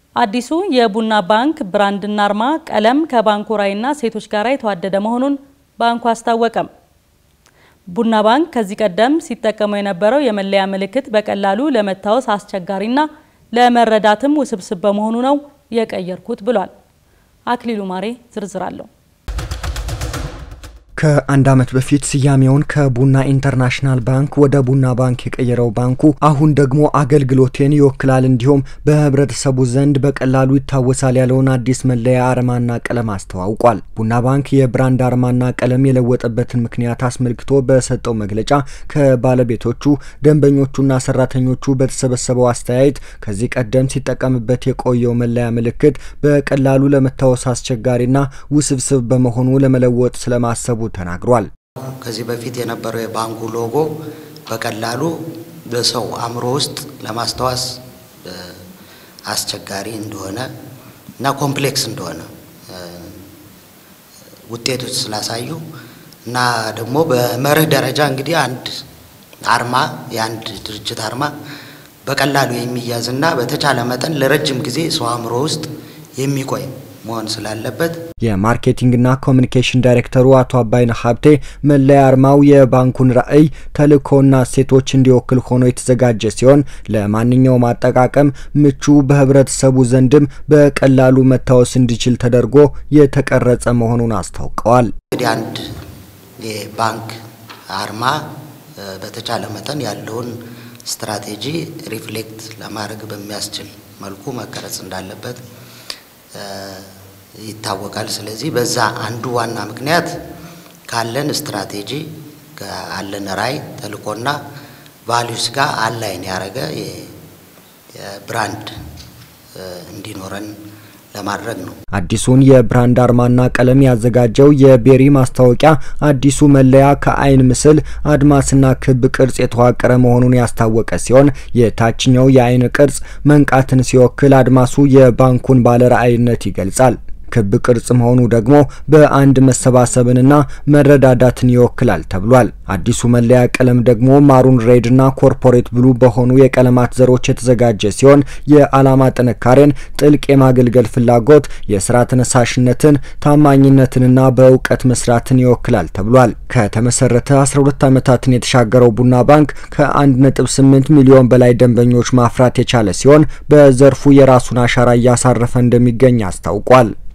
አዲሱ የቡና ባንክ ብራንድና አርማ ቀለም ከባንኩ ራዕይና እሴቶች ጋር የተዋደደ መሆኑን ባንኩ አስታወቀም። ቡና ባንክ ከዚህ ቀደም ሲጠቀመው የነበረው የመለያ ምልክት በቀላሉ ለመታወስ አስቸጋሪና ለመረዳትም ውስብስብ በመሆኑ ነው የቀየርኩት ብሏል። አክሊሉ ማሬ ዝርዝር አለው። ከአንድ ዓመት በፊት ስያሜውን ከቡና ኢንተርናሽናል ባንክ ወደ ቡና ባንክ የቀየረው ባንኩ አሁን ደግሞ አገልግሎቴን ይወክላል እንዲሁም በህብረተሰቡ ዘንድ በቀላሉ ይታወሳል ያለውን አዲስ መለያ አርማና ቀለም አስተዋውቋል። ቡና ባንክ የብራንድ አርማና ቀለም የለወጠበትን ምክንያት አስመልክቶ በሰጠው መግለጫ ከባለቤቶቹ ደንበኞቹና ሰራተኞቹ በተሰበሰበው አስተያየት ከዚህ ቀደም ሲጠቀምበት የቆየው መለያ ምልክት በቀላሉ ለመታወስ አስቸጋሪና ውስብስብ በመሆኑ ለመለወጥ ስለማሰቡ ተናግሯል። ከዚህ በፊት የነበረው የባንኩ ሎጎ በቀላሉ በሰው አእምሮ ውስጥ ለማስታወስ አስቸጋሪ እንደሆነ እና ኮምፕሌክስ እንደሆነ ውጤቶች ስላሳዩ እና ደግሞ በመርህ ደረጃ እንግዲህ አንድ አርማ የአንድ ድርጅት አርማ በቀላሉ የሚያዝና በተቻለ መጠን ለረጅም ጊዜ ሰው አእምሮ ውስጥ የሚቆይ መሆን ስላለበት የማርኬቲንግና ኮሚኒኬሽን ዳይሬክተሩ አቶ አባይነህ ሀብቴ መለያ አርማው የባንኩን ራዕይ ተልእኮና እሴቶች እንዲወክል ሆኖ የተዘጋጀ ሲሆን ለማንኛውም አጠቃቀም ምቹ፣ በህብረተሰቡ ዘንድም በቀላሉ መታወስ እንዲችል ተደርጎ የተቀረጸ መሆኑን አስታውቀዋል። እንግዲህ አንድ የባንክ አርማ በተቻለ መጠን ያለውን ስትራቴጂ ሪፍሌክት ለማድረግ በሚያስችል መልኩ መቀረጽ እንዳለበት ይታወቃል። ስለዚህ በዛ አንዱ ዋና ምክንያት ካለን ስትራቴጂ ካለን ራዕይ ተልእኮና ቫሊዩስ ጋር አላይን ያደረገ የብራንድ እንዲኖረን ለማድረግ ነው። አዲሱን የብራንድ አርማና ቀለም ያዘጋጀው የቤሪ ማስታወቂያ አዲሱ መለያ ከአይን ምስል አድማስና ክብ ቅርጽ የተዋቀረ መሆኑን ያስታወቀ ሲሆን የታችኛው የአይን ቅርጽ መንቃትን ሲወክል፣ አድማሱ የባንኩን ባለራዕይነት ይገልጻል። ክብ ቅርጽ መሆኑ ደግሞ በአንድ መሰባሰብንና መረዳዳትን ይወክላል ተብሏል። አዲሱ መለያ ቀለም ደግሞ ማሩን ሬድና ኮርፖሬት ብሉ በሆኑ የቀለማት ዘሮች የተዘጋጀ ሲሆን የዓላማ ጥንካሬን፣ ጥልቅ የማገልገል ፍላጎት፣ የስራ ተነሳሽነትን፣ ታማኝነትንና በእውቀት መስራትን ይወክላል ተብሏል። ከተመሰረተ 12 ዓመታትን የተሻገረው ቡና ባንክ ከ1.8 ሚሊዮን በላይ ደንበኞች ማፍራት የቻለ ሲሆን በዘርፉ የራሱን አሻራ እያሳረፈ እንደሚገኝ አስታውቋል።